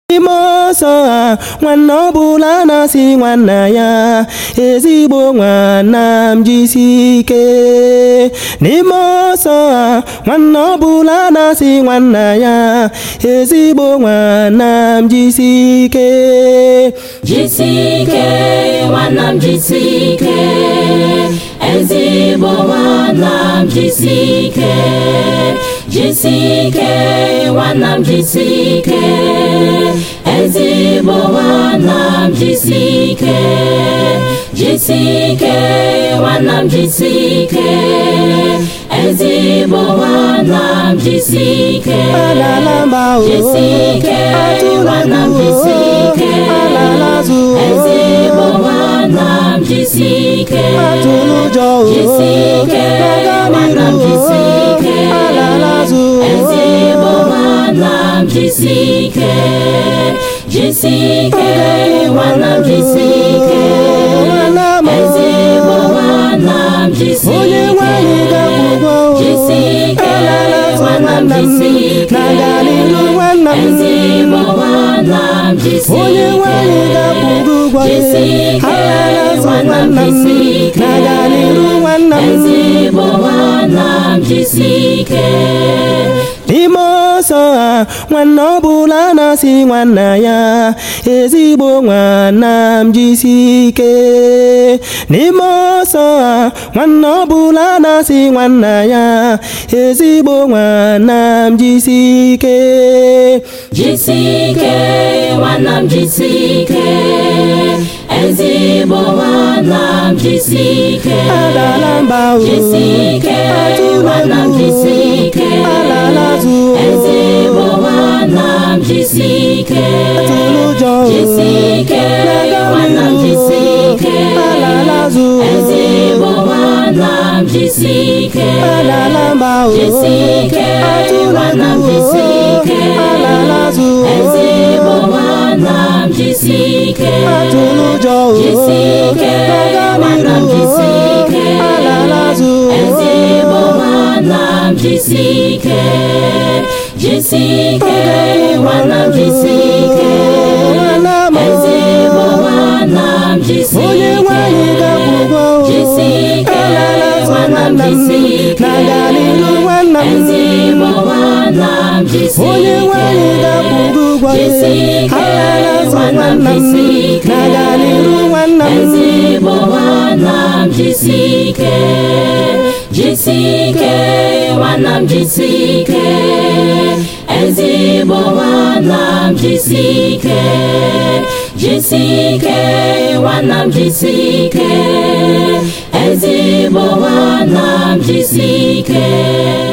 n'ime ọsọ a nwanne ọbụla na-asị nwanna ya ezigbo nwanna m jisi ike n'ime ọsọ a nwanne ọbụla na-asị nwanna ya ezigbo nwanna m jisi ike jisike nwanna m jisike ezigbo nwanna m jisike jisike nwanna m jisike ezigbo nwanna m jisike jisike nwanna m jisike ezigbo nwanna m jisike alala mba o jisike nwanna m jisike alala zụ ezigbo nwanna m jisike atụrụ ụjọ o jisike nwanna m jisike alala zụ ezigbo nwanna m jisike jisike nwanna m jisike nwanna m ezigbo nwanna m jisike onye nwanyị ga-akwụgwọ o jisike alala zụ nwanna m nwanna m jisike na-aga n'iru nwanna m ezigbo nwanna m jisike onye nwanyị ga-akwụgwọ ụgwọ ya jisike alala zụ nwanna m jisike na-aga n'iru nwanna m ezigbo nwanna m jisike n'ime ọsọ a nwanne ọbụla na-asị nwanna ya ezigbo nwanna m jisi ike n'ime ọsọ a nwanne ọbụla na-asị nwanna ya ezigbo nwanna m jisi ike jisike nwanna m jisike ezigbo nwanna m jisike adala mba o jisike atụla nwanna m egwu jisike alala zụ ezigbo nwanna m jisike atụrụ ụjọ o jisike nwanna m jisike alala zụ ezigbo nwanna m jisike alala mba o jisike atụla nwanna m egwu jisike alala zụ ezigbo nwanna m jisike atụrụ ụjọ o jisike nwanna m jisike alala zụ ezigbo nwanna m jisike jisike nwanna m jisike nwanna m ezigbo nwanna m jisike onye nwanyị ga-akwụgwọ o jisike alala zụ nwanna m nwanna m jisike na-aga n'iru nwanna m ezigbo nwanna m jisike onye nwanyị ga-akwụgwọ ụgwọ ya jisike alala zụ nwanna m nwanna m jisike na-aga n'iru nwanna m ezigbo nwanna m jisike jisike nwanna m jisike ezigbo nwanna m jisike jisike nwanna m jisike ezigbo nwanna m jisike